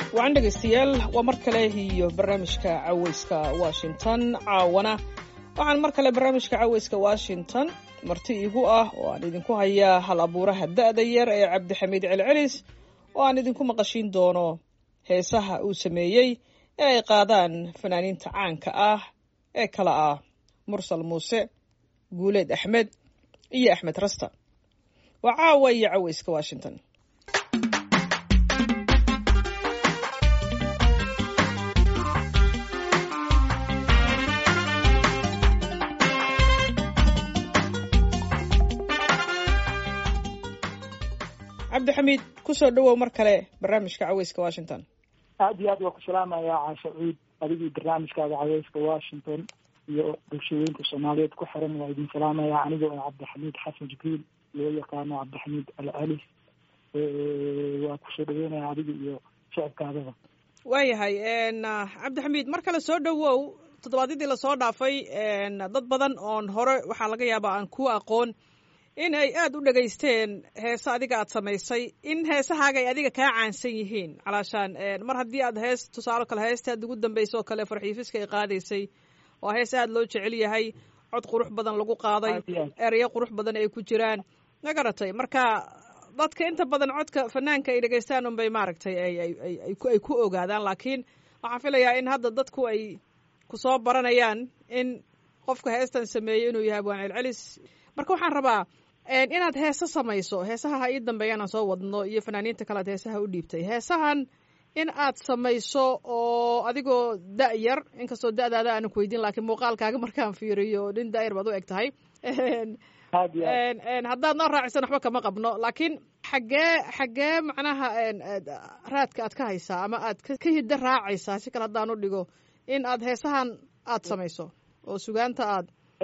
wacan dhegaystayaal waa mar kale iyo barnaamijka caweyska washington caawana waxaan mar kale barnaamijka caweyska washington marti igu ah oo aan idinku hayaa hal abuuraha da'da yar ee cabdixamiid celcelis oo aan idinku maqashiin doono heesaha uu sameeyey ee ay qaadaan fanaaniinta caanka ah ee kala ah mursal muuse guuleed axmed iyo axmed rasta waa caawa iyo caweyska washington cabdixamiid kusoo dhawow mar kale barnaamijka caweyska washington aada iyo aad waa ku salaamayaa caasha ciid adigii barnaamijkaaga caweyska washington iyo bulshooyinka soomaaliyeed ku xiran waa idin salaamayaa aniga oo cabdixamiid xasan jibriil loo yaqaano cabdixamiid alcalis waa kusoo dhaweynaya adiga iyo shicibkaadaba waayahay cabdixamiid mar kale soo dhawow toddobaadyadii lasoo dhaafay dad badan oon hore waxaa laga yaabaa aan ku aqoon in ay aada u dhegaysteen heese adiga aad samaysay in heesahaaga ay adiga kaa caansan yihiin calaashaan mar haddii aad hees tusaalo kale heesta aad ugu dambaysa oo kale farxiifiska ay qaadaysay waa hees aada loo jecel yahay cod qurux badan lagu qaaday ereyo qurux badan ay ku jiraan ma garatay marka dadka inta badan codka fanaanka ay dhegaystaan unbay maaragtay ay ku ogaadaan laakiin waxaan filayaa in hadda dadku ay kusoo baranayaan in qofka heestan sameeyey inuu yahay abwaan celcelis marka waxaan rabaa inaad heese samayso heesaha ha ii dambeeyaan aan soo wadno iyo fanaaniinta kale aad heesaha u dhiibtay heesahan in aad samayso oo adigoo da' yar inkastoo da'daada aanan ku weydiin laakiin muuqaalkaaga markaan fiiriyo nin da'yar baad u eg tahay haddaad noo raacisan waxba kama qabno laakiin xaggee xaggee macnaha raadka aad ka haysaa ama aad ka hiddo raacaysaa si kale haddaan u dhigo in aad heesahan aad samayso oo sugaanta aad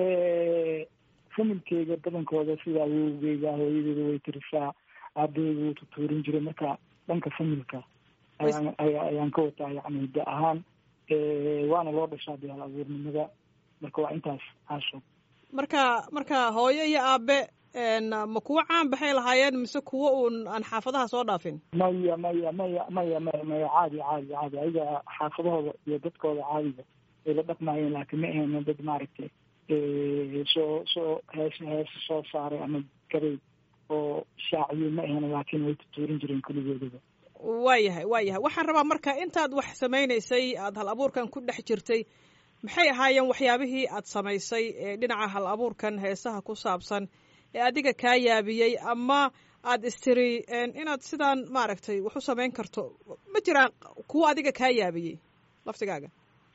familkeyga badankooda sida awowgeyga hooyadeeda way tirisaa aabaheyga wuu tutuurin jiray marka dhanka familka ayaan ayaan ka wataa yani hiddo ahaan waana loo dhashaa dee hal abuurnimada marka waa intaas caasho marka marka hooyo iyo aabe ma kuwo caan baxay lahaayeen mise kuwo uun aan xaafadaha soo dhaafin maya maya maya maya maya maya caadi caadi caadi ayaga xaafadahooda iyo dadkooda caadiga ay la dhaqmaayeen laakiin ma ahayna dad maaragtay soo soo hees heesa soo saaray ama garay oo shaaciyo ma ahan laakiin way tutuurin jireen keligoodaba waayahay waayahay waxaan rabaa marka intaad wax samaynaysay aada hal abuurkan ku dhex jirtay maxay ahaayeen waxyaabihii aad samaysay ee dhinaca hal abuurkan heesaha ku saabsan ee adiga kaa yaabiyey ama aad istiri inaad sidaan maaragtay wax u samayn karto ma jiraan kuwo adiga kaa yaabiyey laftigaaga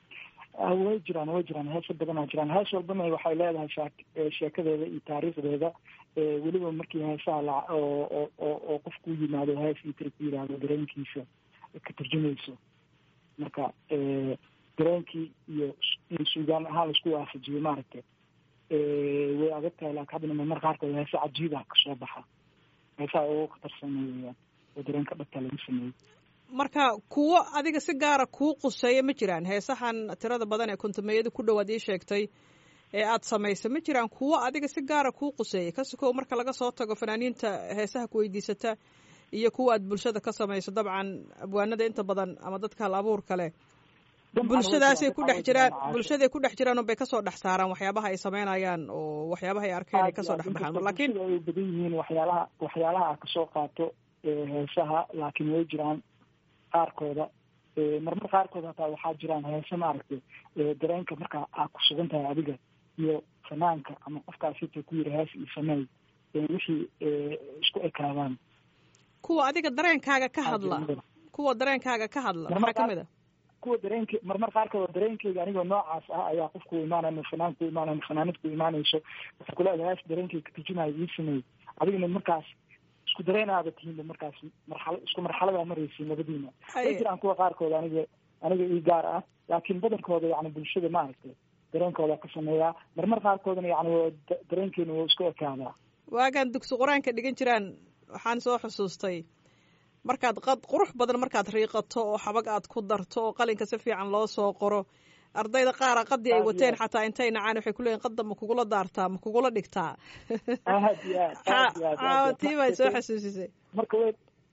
way jiraan way jiraan heesa badan oo jiraan hees walbana waxay leedahay shee sheekadeeda iyo taariikhdeeda weliba markii heesaha la oo oo oo qofku yimaado hees iyo tiri ku yidhaahdo dareenkiisa ka turjumayso marka dareenkii iyo in suugaan ahaan laisku waafajiyo maaragtay way adag tahay laakin haddana mamar qaarkood heese cajiib ah kasoo baxa heesaha ugu khatarsanay weyaan oo dareenka dhabta lagu sameeyey marka kuwo adiga si gaara kuu quseeya ma jiraan heesahan tirada badan ee kontumeeyada ku dhowaad ii sheegtay ee aad samaysay ma jiraan kuwo adiga si gaara kuu quseeya kasikow marka laga soo tago fanaaniinta heesaha ku weydiisata iyo kuwa aad bulshada ka samayso dabcan abwaanada inta badan ama dadka hal abuur kale bulshadaasay ku dhex jiraan bulshaday ku dhex jiraan unbay kasoo dhex saaraan waxyaabaha ay samaynayaan oo waxyaabaha ay arkeen ay kasoo dhex baxaan lakiin ay badan yihiin waxyaalaha waxyaalaha a kasoo qaato heesaha laakiin way jiraan qaarkooda marmar qaarkood hataa waxaa jiraan heese maaragtay dareenka markaa aad ku sugan tahay adiga iyo fanaanka ama qofkaasita ku yiri hees iyo sameey wixii isku ekaadaan kuwa adiga dareenkaaga ka hadla kuwa dareenkaaga ka hadla maxaa kamid a kuwa dareenk marmar qaarkood dareenkeyga anigoo noocaas ah ayaa qofku imaanaya ma fanaan ku imaanaya ma fanaanid ku imaanayso waxay kuleedahay hees dareenkeyga ka turjumaayo ii sameey adigana markaas isku dareenaada tihiinba markaas marxala isku marxaladaa maraysiin labadiina way jiraan kuwa qaarkood aniga aniga ii gaar ah laakiin badankooda yani bulshada maaragtay dareenkooda ka sameeyaa marmar qaarkoodana yani dareenkeena waa isku ekaadaa waagaan dugsi qur-aanka dhigan jiraan waxaan soo xusuustay markaad qad qurux badan markaad riiqato oo xabag aad ku darto oo qalinka si fiican loo soo qoro ardayda qaara qadii ay wateen xataa intay nacaan waxay kuleeyiin qadda ma kugula daartaa ma kugula dhigtaa aad iyo aad aad iyo aad caawa tii bay soo xasuusisay marka way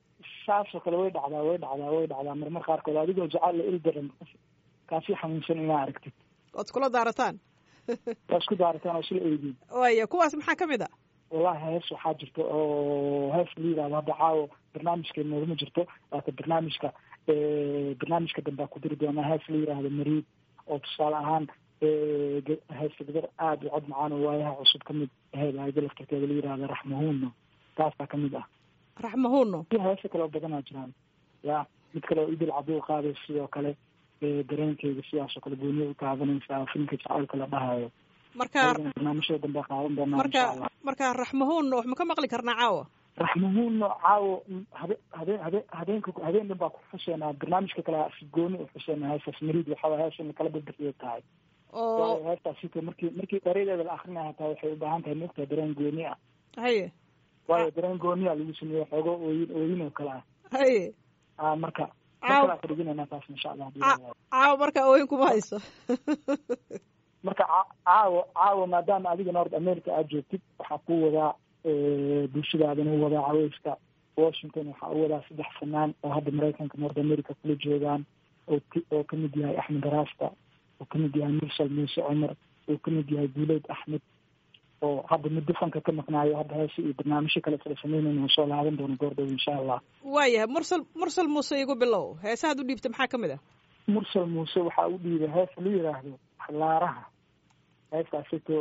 saasoo kale way dhacdaa way dhacdaa way dhacdaa marmar qaarkood adigoo jecel la il daran kaasi xanuunsan inaa aragtid ood iskula daarataan waa isku daarataan oo isla eegiin waya kuwaas maxaa ka mid a wallahi hees waxaa jirta oo hees la yidhahdo hadda caawo barnaamijkeena noogama jirto waata barnaamijka barnaamijka dambea ku diri doonaa hees la yidhaahdo mariid oo tusaale ahaan heesta gabar aada u cod macaan oo waayaha cusub ka mid aheyd ayada laftarkeeda la yidhahdo raxmahuunno taasaa ka mid ah raxmahuunno iyo heesa kale oo badanaa jiraan ya mid kale oo idil cabduu qaaday sidoo kale dareenkeyga sidaasoo kale gooniya u taabanaysaa filmka jacaylka la dhahayo marka barnaamijyada dambe qaadan doonaa marka marka raxmahuunno wax ma ka maqli karnaa caawa raxmahuunno caawo habe habeen habe habeenka habeen dhan baa ku xuseenaa barnaamijka kale si gooni u xuseenaa heestaas mariid waxaa hees in kala badbixiyo tahay oo heestaas sita markii markii erayadeeda la akrinaya hataa waxay u baahan tahay mogtahay dareen gooni ah haye waayo dareen gooniya lagu sameeye xoogo ooyin ooyin oo kale ah haye a marka Caaw- markalaa kadhiginayna taas insha allah hadii Ca- la waayo. caawa marka ooyin kuma hayso marka ca- caawo caawo maadaama adiga north america aad joogtid waxaa ku wadaa bulshadaadana u wadaa caweyska washington waxaa u wadaa saddex fanaan oo hadda maraykanka north america kula joogaan oo k oo kamid yahay axmed raasta oo kamid yahay mursal muuse cumar oo kamid yahay guuleyd axmed oo hadda muddo fanka ka maqnaayo hadda heese iyo barnaamijyo kale kala sameynayna oo soo laaban doono goordhow insha allah waayahay mursal mursal muuse igu bilow heesahaad u dhiibta maxaa ka mid ah mursal muuse waxaa u dhiibay hees la yiraahdo laaraha heestaasito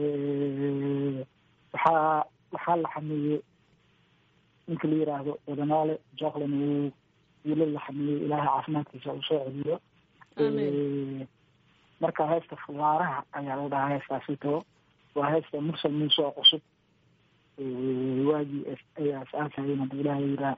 waxaa waxaa la xameeyey ninka la yiraahdo wadanaale joclan uu wiila la xameeyey ilaahay caafimaadkiisa uu soo celiyo Amiin. marka heesta laaraha ayaa la dhahaa heestaasito waa heesta mursal muuse oo cusub waagii ay asaasayeen hadda ilaahay yiraa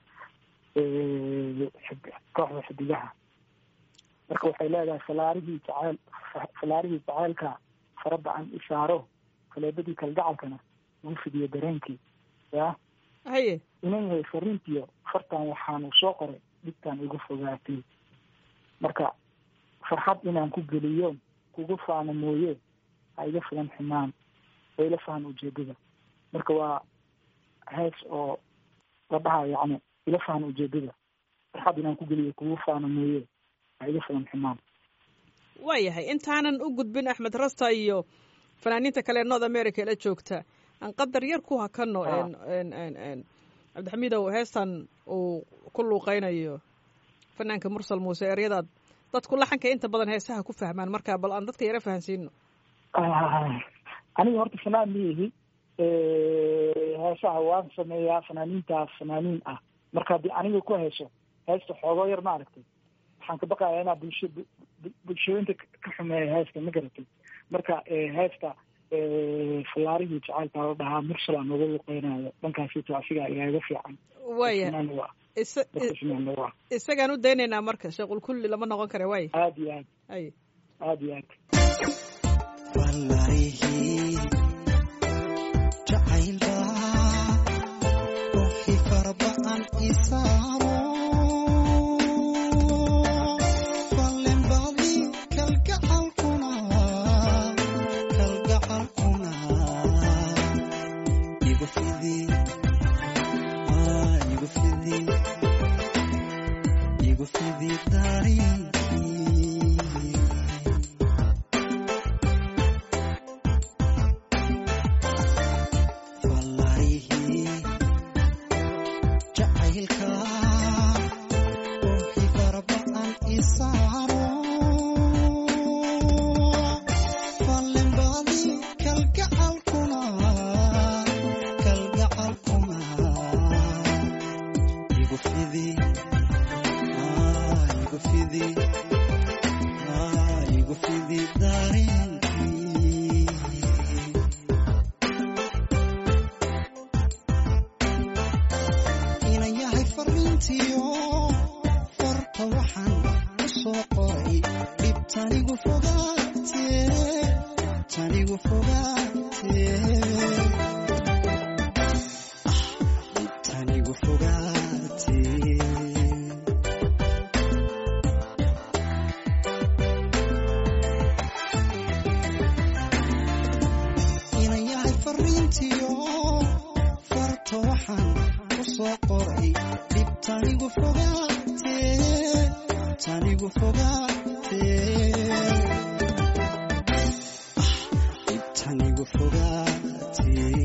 kooxda xidigaha marka waxay leedahay falaarihii jaceyl falaarihii jaceylka farada aan isaaro faleebadii kalgacalkana lagu fidiyo dareenkii ya haye inan yahay fariintiyo fartan waxaanu soo qoray dhibtaan igu fogaatay marka farxad inaan ku geliyo kugu faano mooye ha iga filan xumaan oo ila fahan ujeedada marka waa hees oo la dhaha yacni ila fahan ujeedada farxad inaan ku geliyo kugu faano mooye ha iga filan xumaan waayahay intaanan u gudbin axmed rasta iyo fanaaniinta kale ee north america la joogta aan qadar yar ku hakano Ah. en- en- en- en. cabdixamiidow heestan uu ku luuqeynayo fanaanka mursal muuse eryadaad dadku laxanka inta badan heesaha ku fahmaan marka bal aan dadka yara fahansiino aniga horta fanaan miyihi heesaha waan sameeyaa fanaaniintaas fanaaniin ah marka haddii aniga ku heeso heesta xoogoo yar ma aragtay waxaan ka baqayaa inaa bulsho bu- bu- bulshooyinta ka- ka xumeeya heesta ma garatay marka heesta fallaarihii jacaylka la dhahaa mursalaan nooga luqeynayo dhankaasito asigaa igaaga fiican waayahay fanaan waa isa- dadka fanaan waa isagaan u daynaynaa marka sheequl kulli lama noqon kara waay aad iyo aad ay aad iyo aad wallahi jacaylba ruuxii farba'an isaaro ballenbadi kalgacalkuna kalgacalkuna igu fidi ah, igu fidi igu fidi darii wallahi jacaylka ruuxii farba'an isaaro fallenbadi kalgacalkuna kalgacalkuna igu fidi ah, igu fidi ah, igu fidi dareenkii inan yahay fariintiyo farta waxaan ku soo qoray dhib tanigu fogaatee tanigu fogaatee ah dhib tanigu fogaatee inan yahay fariintiyo farta waxaan ku soo qoray dhib tanigu fogaatee dhibtanigu fogaatee dhibtanigu fogaatee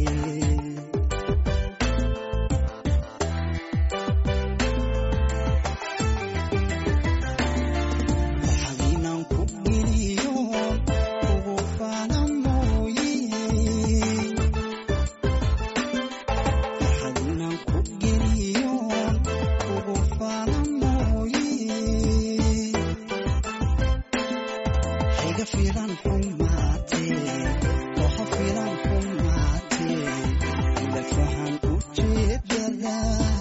waxagiinan ku geliyo ugu faana mooye waxagiinan ku geliyo ugu faana mooye hayga filan xumaatee waxa filan xumaatee ila fahan ujeedada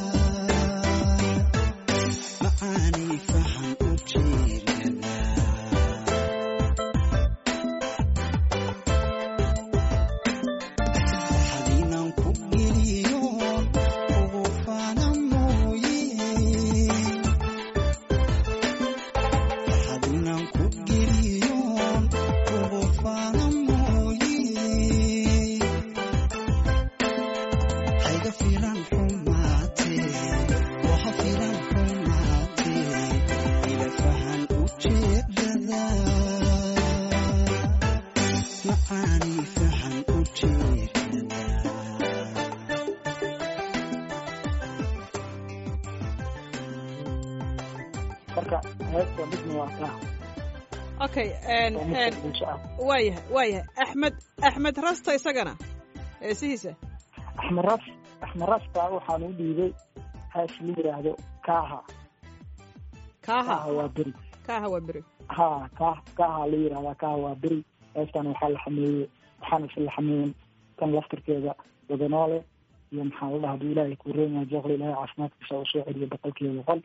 macaani fahan ujeedada waxagiinan ku geliyo ugu faana mooye waxagiinan ku geliyo ugu faana mooye hayga filan xumaatee waxa filan xumaatee ila fahan ujeedada macaani fahan ujeedada marka heesta midna waa kaa okay waa mid bulsho ah waayahay waayahay axmed axmed rasta isagana heesihiisa axmed ras axmed rasta waxaan u dhiibay hees la yidhaahdo kaaha kaaha kaaha waa beri kaaha waa beri ha ka kaaha la yidhahdaa kaaha waa beri heestan waxaa la xameeyey waxaana isla xameeyen tan laftirkeeda wadanoole iyo maxaa la dhaha haduu ilaahay kuu reemaya jeeqla ilaahay caafimaadkiisa usoo celiyo boqolkiiba boqol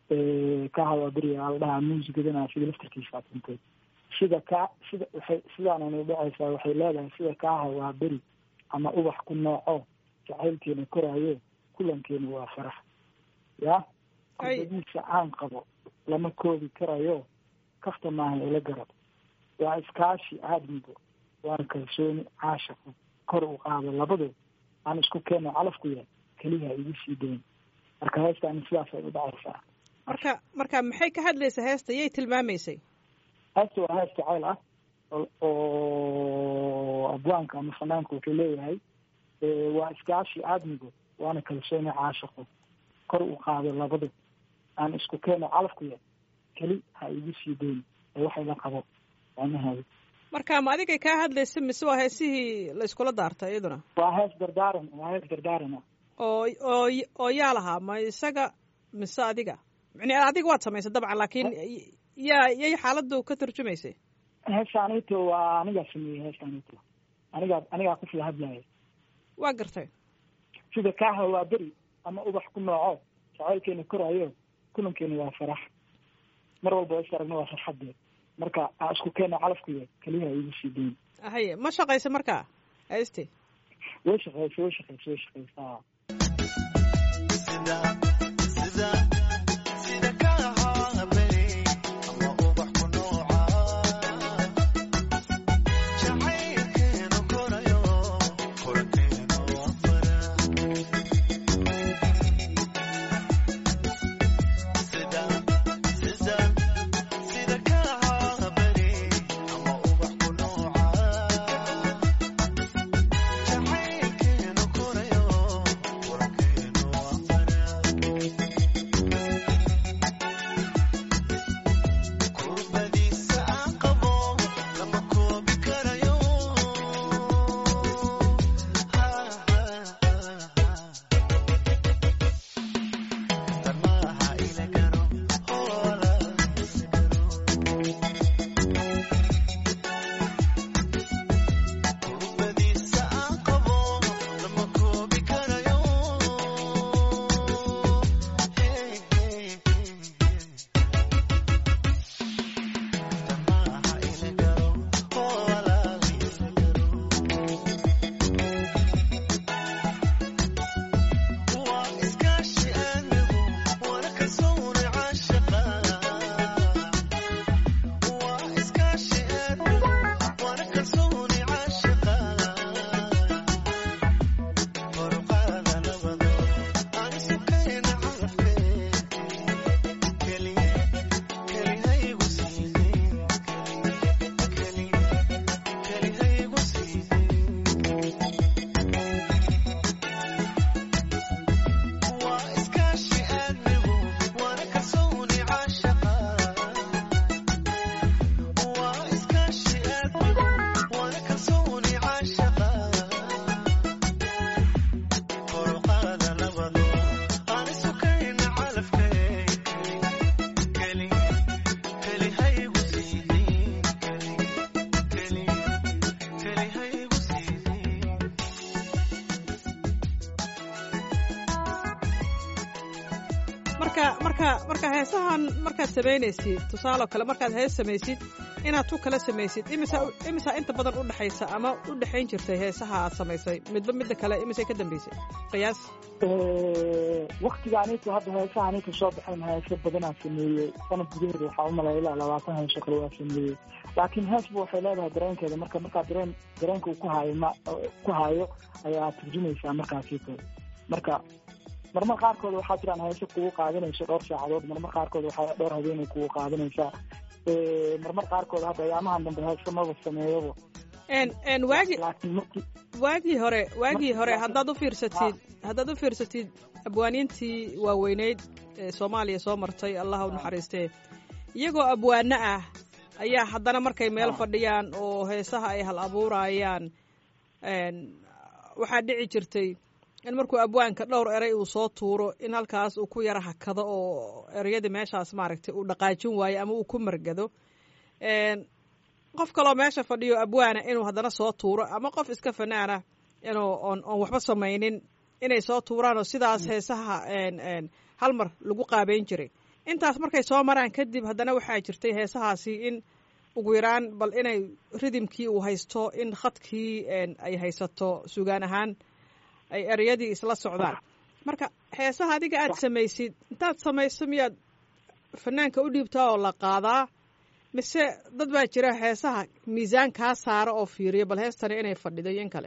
kaaha waa beri aa la dhahaa muusigadana sida laftirkiisa aad kuntay sida ka sida waxay sidaananu dhacaysaa waxay leedahay sida kaaha waa beri ama ubax ku nooco jacaylkeena koraayo kulankeena waa farax ya Ay. kubadiisa aan qabo lama koobi karayo kafta maaha ila garab waa iskaashi aadmigo waana kalsooni caashaqo kor u qaado labadood aan isku keeno calafku yahay keliya igu sii dayn marka heestaani sidaas ay u dhacaysaa marka marka maxay ka hadlaysaa heesta yay tilmaamaysay heesta waa hees jacayl ah oo- oo abwaanka ama fanaanka wuxuu leeyahay eh, waa iskaashi aadmigo waana kalsooni caashaqo kor u qaado labado aan isku keeno calafku yahay keli ha igu sii dayn ee waxay la qabo macnaheedu marka ma adigay kaa hadlaysa mise waa heesihii la iskula daartay iyaduna waa hees dardaaran waa hees dardaaran ah oo oo oo yaa lahaa ma isaga mise adiga yani adiga waad samaysay dabcan laakiin yaa yay xaaladdu ka turjumaysay heestaanito waa anigaa sameeyey heestaanito anigaa anigaa ku sida hadlaya waa gartay sida kaaha waa beri ama ubax ku nooco jacaylkeena koraayo kulankeena waa farax mar walba is aragna waa farxadeed marka aa isku keena calafku yahay keliya igu sii dayn haye ma shaqaysa markaa hayste way shaqeysa way shaqeysa way shaqeysaa Jacaylkeenu korayo, kulankeenu waa fara marka marka marka heesahan markaad samaynaysid tusaale oo kale markaad hees samaysid inaad tu kala samaysid imisa imisa inta badan u dhexaysa ama u dhexayn jirtay heesaha aad samaysay midba midda kale imisay ka dambeysay qiyaas waktigaanitu hadda heesaha anika soo baxayn heeso badanaa sameeyey sanad gudaheeda waxaa umalaya ilaa labaatan heeso kale waa sameeyey laakiin heesba waxay leedahay dareenkeeda marka markaa dareen dareenka uu ku haayo ma ku haayo ayaa turjumaysaa markaasito marka marmar qaarkood waxaa jiraan heeso kugu qaadanayso dhowr saacadood marmar qaarkood waxaa dhowr habeenay kugu qaadanaysaa marmar qaarkood hadda ayaamahan dambe heeso maba sameeyaba n waagi laakiin markii waagii hore waagii hore haddaad u fiirsatid haddaad u fiirsatid abwaaniintii waaweyneyd ee soomaaliya soo martay allah u naxariistee iyagoo abwaano ah ayaa haddana markay meel fadhiyaan oo heesaha ay hal abuurayaan waxaa dhici jirtay in markuu abwaanka dhowr eray uu soo tuuro in halkaas uu ku yara hakado oo ereyadii meeshaas maaragtay uu dhaqaajin waayo ama uu ku margado qof kaloo meesha fadhiyo abwaana inuu haddana soo tuuro ama qof iska fanaana inuu oon oon waxba samaynin inay soo tuuraan oo sidaas heesaha hal mar lagu qaabeyn jiray intaas markay soo maraan kadib haddana waxaa jirtay heesahaasi in ugu yaraan bal inay ridimkii uu haysto in khadkii ay haysato sugaan ahaan ay ereyadii isla socdaan marka heesaha adiga aad samaysid intaad samayso miyaad fanaanka u dhiibtaa oo la qaadaa mise dad baa jira heesaha miisaan kaa saara oo fiiriya bal heestani inay fadhido iyo in kale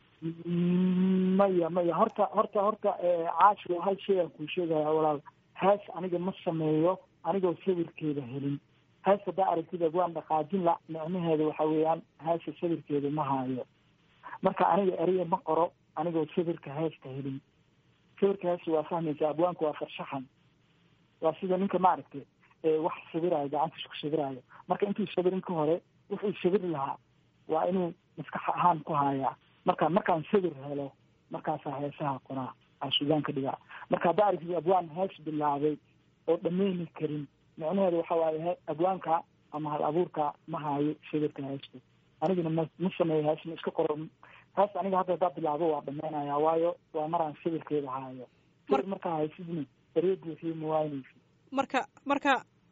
maya maya horta horta horta caashi hal shay aan kuu sheegaya walaal hees aniga ma sameeyo anigoo sawirkeeda helin hees haddaa aragtid waan dhaqaajin la micnaheeda waxa weeyaan heesa sawirkeeda ma haayo marka aniga eriya ma qoro anigoo sawirka heesta helin sawirka heesta waa fahmaysa abwaanku waa farshaxan waa sida ninka maaragtay wax sawiraayo gacantiisa ku sawiraayo marka intuu sawirin ka hore wuxuu sawiri lahaa waa inuu maskax ahaan ku haayaa marka markaan sawir helo markaasaa heesaha qoraa aa sugaan ka dhigaa marka haddaa aragtid abwaan hees bilaabay oo dhameyni karin micnaheedu waxa waaye abwaanka ama hal abuurka ma haayo sawirka heesta aniguna ma ma sameeyo hees ma iska qoro hees aniga hadda haddaa bilaabo waa dhameynaya waayo waa maraan sawirkeeda haayo sawir markaa haysidna eryo buuxiyo ma waynaysid marka marka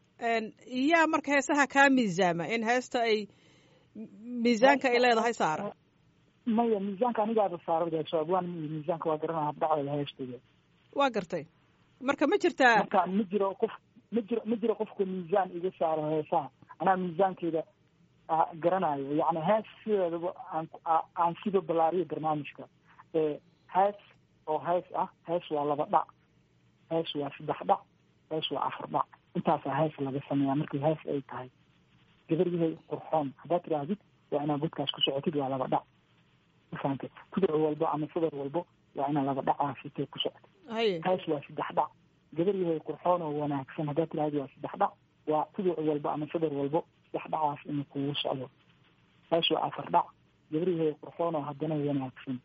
yaa marka heesaha kaa miisaama in heesta ay miisaanka ay leedahay saara maya miisaanka anigaaba saaradaso abwaan ma miisaanka waa garanaa habdhacdeeda heestooda waa gartay marka ma jirtaa marka ma jiro qof ma jiro ma jiro qofka miisaan iga saaro heesaha anaa miisaankeeda garanayo yacni hees sideedaba aan aan siba ballaariyo barnaamijka hees oo hees ah hees waa laba dhac hees waa saddex dhac hees waa afar dhac intaasaa hees laga sameeyaa markii hees ay tahay gabaryahay qurxoon haddaad tidhaahdid waa inaad godkaas ku socotid waa laba dhac mafahante kuduc walbo ama sadar walbo waa inaad laba dhacaasitee ku socotid haye hees waa saddex dhac gabaryahay qurxoon oo wanaagsan haddaad tidhahdid waa saddex dhac waa kuduc walbo ama sadar walbo saddex dhacaas inuu kugu socdo hees waa afar dhac gabaryahay qurxoon oo haddana wanaagsan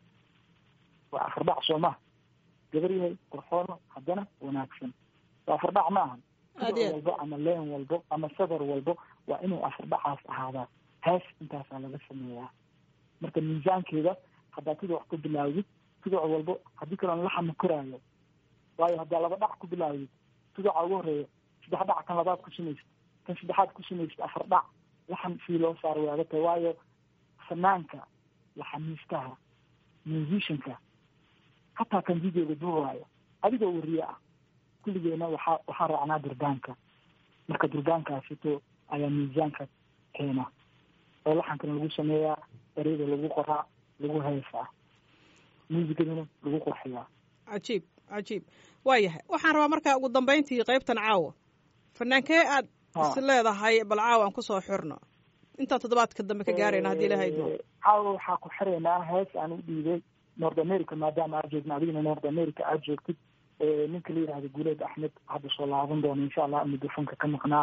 waa afar dhac soo maha gabaryahay qurxoono haddana wanaagsan waa afar dhac ma ahan kuduc walbo ama leen walbo ama sadar walbo waa inuu afar dhacaas ahaadaa hees intaasaa laga sameeyaa marka miisaankeeda haddaa tuduc ku bilaawdid tuduc walbo haddii kaloon laxama koraayo waayo haddaa laba dhac ku bilaawdid tuduca ugu horeeya saddex dhac kan labaad ku samaysid kan saddexaad ku samaysid afar dhac laxan sidii loo saaro way adag tahay waayo fanaanka laxamiistaha musicianka hataa kan videoga duubaayo adigoo wariye ah kulligeena waxaa waxaa raacnaa durbaanka marka durbaankaasito ayaa miisaanka keena oo laxankana lagu sameeyaa ereyada lagu qoraa lagu heesaa muusikadana lagu qurxiyaa cajiib cajiib waa yahay waxaan rabaa markaa ugu dambayntii qaybtan caawa fanaankee aad is leedahay bal caawa aan kusoo xirno intaan toddobaadka dambe ka gaarayna haddii ilahay idmo caawa waxaa ku xiraynaa hees aan u dhiibay north america maadaama aad joogna adigana north america aad joogtid ninka la yihahdo guuleed axmed hadda soo laaban doono insha allah midofonka ka maqnaa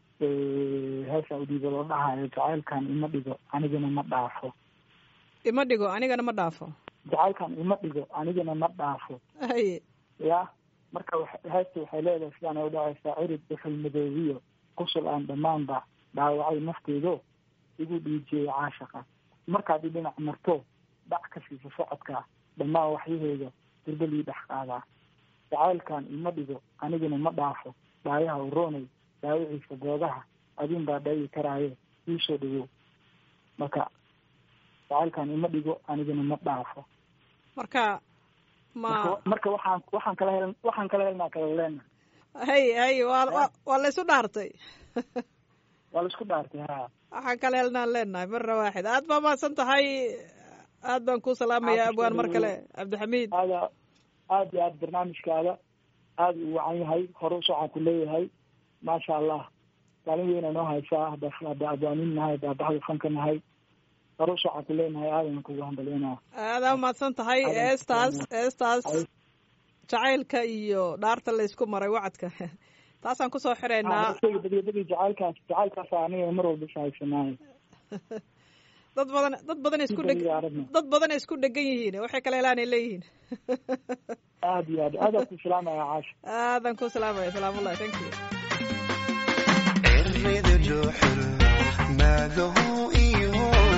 heesaa u dhiiba loo dhahayo jacaylkan ima dhigo anigana ma dhaafo ima dhigo anigana ma dhaafo jacaylkan ima dhigo anigana ma dhaafo haye ya marka heesta waxay leedahay sidaan ay udhacaysaa cirid dhuxul madoobiyo qusul aan dhammaanba dhaawacay nafteedo igu dhiijiyey caashaqa markaad i dhinac marto dhac ka siisa socodka dhammaan waxyaheeda dirbalii dhex qaadaa jacaylkan ima dhigo aniguna ma dhaafo dhaayaha uroonay daawiciisa goodaha adin baa dhayi karaaye iisoo dhawow marka jacaylkan ima dhigo aniguna ma dhaafo marka ma marka marka waxaan waxaan kala hel waxaan kala helnaa kala leena hay hay waa waa waa la isu dhaartay waa la isku dhaartay ha waxaan kala helnaan leenahay marna waaxid aad baa mahadsan tahay aad baan ku salaamaya Aad abwaan mar ku kale cabdixamiid aada aada iyo aada barnaamijkaada aada u wacan yahay hore usocaan ku leeyahay maasha allah kaalin weyna noo haysaa hadda hadda abwaanin nahay hadda baxda fanka nahay hore usocaan ku leenahay aadana kugu hambalyanaa aadaa umahadsan tahay Aad baan eestaas ku eestaas Ay. jacaylka iyo dhaarta laysku maray wacadka taasaan kusoo xireynaa isaga badyabadii jacaylkaas jacaylkaas aniga mar walba ishaysanaayo dad badan dad badan isku dheg Inta iyo aragna. dad badan ay isku dhegan yihiin waxay kala helaan ay leeyihiin aada iyo aad aada ku salaamaya caasha aadan ku salaamaya salaamullahi thank you cirrida dhuuxul maagahu iyo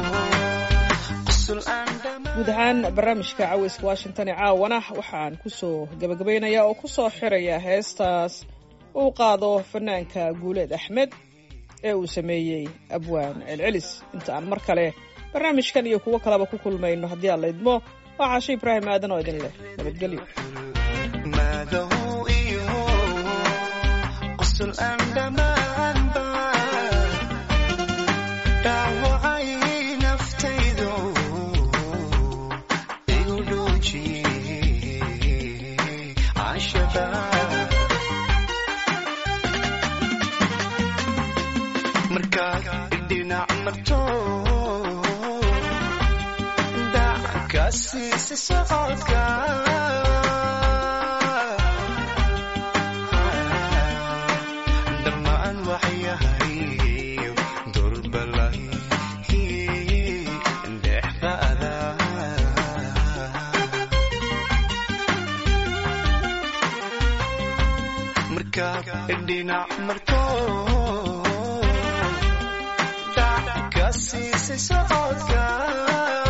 qusul aan dhammaan guud ahaan barnaamijka caweyska washington ee caawana waxaan kusoo gabagabaynayaa oo kusoo xiraya heestaas uu qaado fanaanka guuleed axmed ee uu sameeyey abwaan celcelis inta aan mar kale barnaamijkan iyo kuwo kaleba ku kulmayno haddii aan la idmo waa caashe ibraahim aadan oo idin leh nabadgelyo maagahu iyo qusul aan dhammaanba dhaawacay naftaydu igu dhuujiyey cashada markaad dhinac marto dacka siisi socodka dhammaan waxyahay durbalay dhexdaada markaad dhinac marto dacka siisay socodka